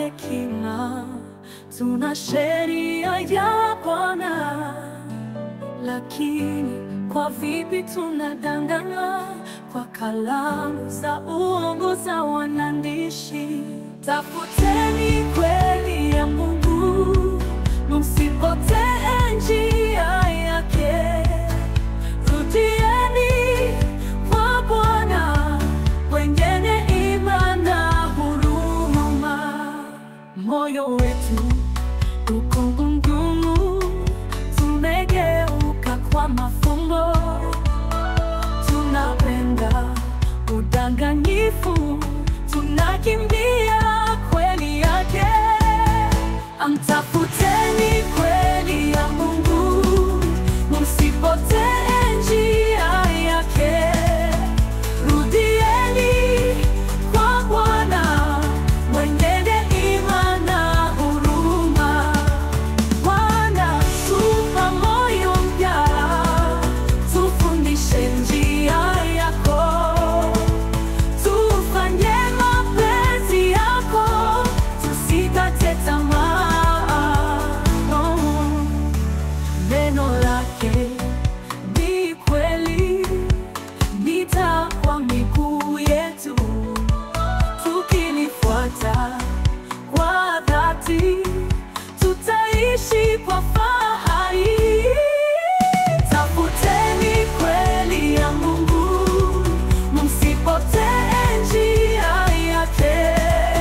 hekima, tuna sheria ya Bwana. Lakini kwa vipi tunadanganywa kwa kalamu za uongo za wanandishi? Tafuteni kweli ya Mungu, msipotee njia yake. Rudieni kwa Bwana, wengine imani na huruma. Moyo wetu uko mgumu, tumegeuka kwa mafumbo, tunapenda udanganyifu, tunakimbia kweli yake. Amtafuteni kweli ya Mungu, msipotee njia yake. Rudieni kwa Bwana, mwenye imani na huruma. Bwana, tupa moyo mpya, tufundishe njia yako, tufanye mapenzi yako, tusikate tamaa. Oh, Neno lake ni kweli, nita kwa miguu yetu, tukilifuata kwa dhati, tutaishi kwa fahari. Tafuteni kweli ya Mungu, msipotee njia yake.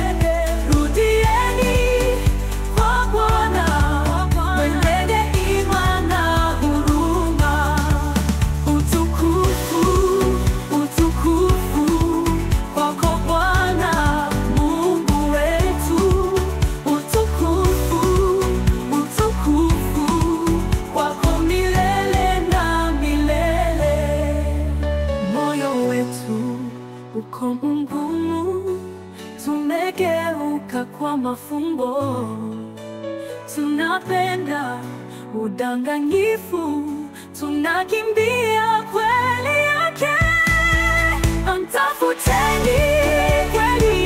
Rudieni kwa Bwana, mwenye imani na huruma. Utukufu, utukufu kwako Bwana Mungu wetu. Utukufu, utukufu kwako milele na milele. Moyo wetu uko mgumu, tumegeuka kwa mafumbo tunapenda udanganyifu, tunakimbia kweli yake. Mtafuteni kweli